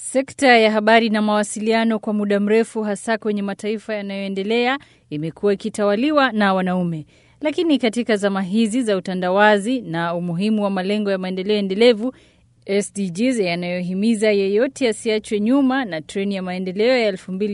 Sekta ya habari na mawasiliano kwa muda mrefu, hasa kwenye mataifa yanayoendelea, imekuwa ikitawaliwa na wanaume. Lakini katika zama hizi za utandawazi na umuhimu wa malengo ya maendeleo endelevu SDGs yanayohimiza yeyote asiachwe nyuma na treni ya maendeleo ya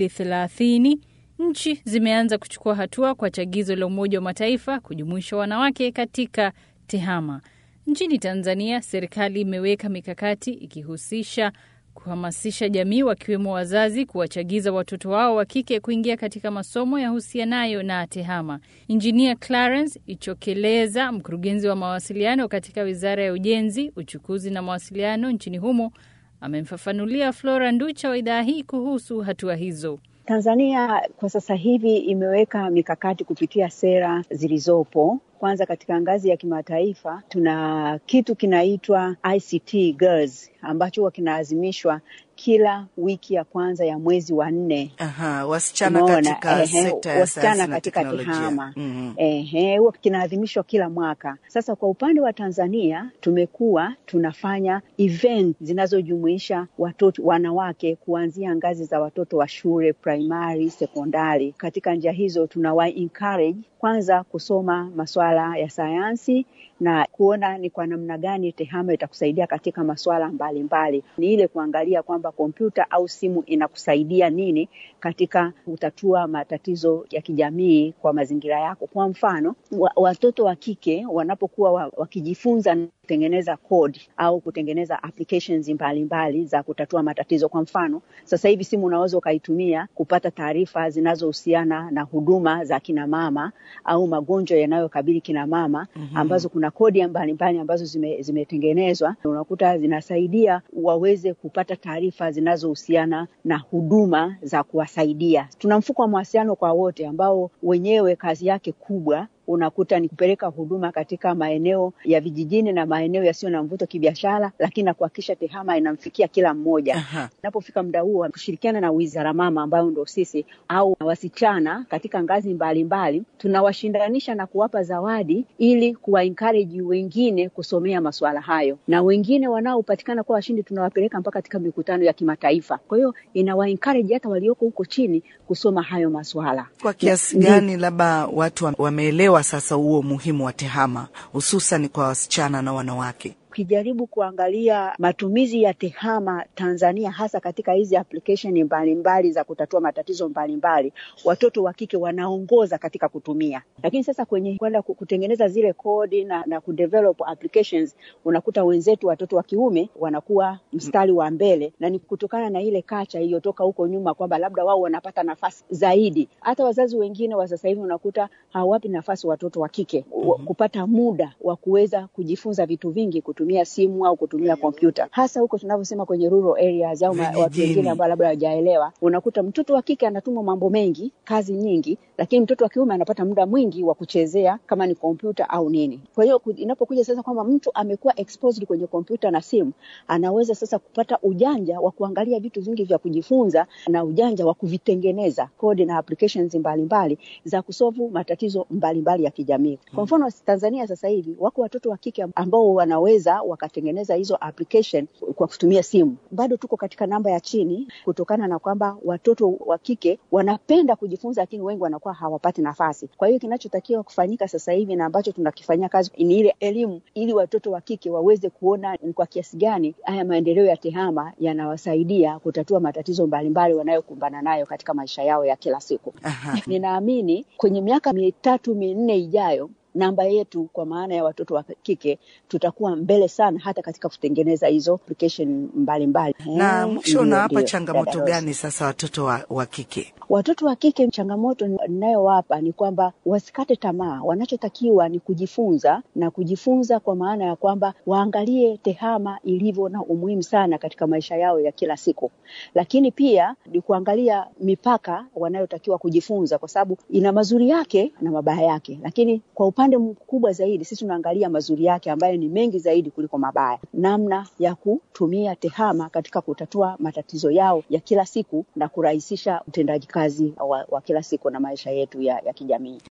2030, nchi zimeanza kuchukua hatua kwa chagizo la Umoja wa Mataifa kujumuisha wanawake katika tehama. Nchini Tanzania, serikali imeweka mikakati ikihusisha kuhamasisha jamii wakiwemo wazazi kuwachagiza watoto wao wa kike kuingia katika masomo yahusianayo na tehama. Injinia Clarence Ichokeleza, mkurugenzi wa mawasiliano katika Wizara ya Ujenzi, Uchukuzi na Mawasiliano nchini humo, amemfafanulia Flora Nducha wa idhaa hii kuhusu hatua hizo. Tanzania kwa sasa hivi imeweka mikakati kupitia sera zilizopo. Kwanza, katika ngazi ya kimataifa tuna kitu kinaitwa ICT Girls ambacho huwa kinaazimishwa kila wiki ya kwanza ya mwezi wa nne. Aha, wasichana Umeona? katika Ehe, sekta ya wasichana sayansi na katika teknolojia. tehama Mhm. ehe, huwa kinaadhimishwa kila mwaka. Sasa kwa upande wa Tanzania tumekuwa tunafanya event zinazojumuisha watoto wanawake kuanzia ngazi za watoto wa shule primary, sekondari. Katika njia hizo tunawa encourage kwanza kusoma masuala ya sayansi na kuona ni kwa namna gani tehama itakusaidia katika masuala mbalimbali. Ni ile kuangalia kwamba kompyuta au simu inakusaidia nini katika kutatua matatizo ya kijamii kwa mazingira yako. Kwa mfano, wa, watoto wa kike wanapokuwa wa, wakijifunza kutengeneza code au kutengeneza applications mbalimbali mbali za kutatua matatizo. Kwa mfano, sasa hivi simu unaweza ukaitumia kupata taarifa zinazohusiana na huduma za kina mama au magonjwa yanayokabili kina mama Mhm. ambazo kuna kodi mbalimbali ambazo zime, zimetengenezwa unakuta zinasaidia waweze kupata taarifa zinazohusiana na huduma za kuwasaidia. Tuna mfuko wa mawasiliano kwa wote ambao wenyewe kazi yake kubwa unakuta ni kupeleka huduma katika maeneo ya vijijini na maeneo yasiyo na mvuto kibiashara, lakini na kuhakikisha tehama inamfikia kila mmoja. Aha. Inapofika muda huo, kushirikiana na wizara mama ambayo ndo sisi au wasichana katika ngazi mbalimbali, tunawashindanisha na kuwapa zawadi ili kuwa encourage wengine kusomea masuala hayo, na wengine wanaopatikana kuwa washindi tunawapeleka mpaka katika mikutano ya kimataifa. Kwa hiyo inawa encourage hata walioko huko chini kusoma hayo masuala. Kwa kiasi Ndi- gani labda watu wa- wameelewa sasa huo umuhimu wa tehama hususan kwa wasichana na wanawake? Ukijaribu kuangalia matumizi ya tehama Tanzania, hasa katika hizi application mbalimbali za kutatua matatizo mbalimbali, watoto wa kike wanaongoza katika kutumia. Lakini sasa kwenye kwenda ku- kutengeneza zile kodi na, na kudevelop applications, unakuta wenzetu watoto wa kiume wanakuwa mstari wa mbele, na ni kutokana na ile kacha iliyotoka huko nyuma kwamba labda wao wanapata nafasi zaidi. Hata wazazi wengine wa sasa hivi unakuta hawapi nafasi watoto wa kike wa- kupata muda wa kuweza kujifunza vitu vingi kutumia simu au kutumia kompyuta, hasa huko tunavyosema kwenye rural areas au ma- watu Vijijini. wengine ambao labda hawajaelewa. Unakuta mtoto wa kike anatumwa mambo mengi, kazi nyingi, lakini mtoto wa kiume anapata muda mwingi wa kuchezea kama ni kompyuta au nini. Kwa hiyo ku- inapokuja sasa kwamba mtu amekuwa exposed kwenye kompyuta na simu, anaweza sasa kupata ujanja wa kuangalia vitu vingi vya kujifunza na ujanja wa kuvitengeneza kodi na applications mbalimbali za kusolve matatizo mbalimbali ya kijamii. Kwa mfano Tanzania sasa hivi wako watoto wa kike ambao wanaweza wakatengeneza hizo application kwa kutumia simu. Bado tuko katika namba ya chini kutokana na kwamba watoto wa kike wanapenda kujifunza, lakini wengi wanakuwa hawapati nafasi. Kwa hiyo kinachotakiwa kufanyika sasa hivi na ambacho tunakifanyia kazi ni ile elimu, ili watoto wa kike waweze kuona ni kwa kiasi gani haya maendeleo ya tehama yanawasaidia kutatua matatizo mbalimbali wanayokumbana nayo katika maisha yao ya kila siku. Aha. Ninaamini kwenye miaka mitatu minne ijayo namba yetu kwa maana ya watoto wa kike tutakuwa mbele sana hata katika kutengeneza hizo application mbalimbali. Na Eh, mwisho ndio, unawapa ndio, changamoto dada Rose. gani sasa watoto wa, wa kike? Watoto wa kike, changamoto ninayowapa ni kwamba wasikate tamaa. Wanachotakiwa ni kujifunza na kujifunza kwa maana ya kwamba waangalie tehama ilivyo na umuhimu sana katika maisha yao ya kila siku, lakini pia ni kuangalia mipaka wanayotakiwa kujifunza, kwa sababu ina mazuri yake na mabaya yake, lakini kwa upande mkubwa zaidi sisi tunaangalia mazuri yake ambayo ni mengi zaidi kuliko mabaya, namna ya kutumia tehama katika kutatua matatizo yao ya kila siku na kurahisisha utendaji kazi wa, wa kila siku na maisha yetu ya, ya kijamii.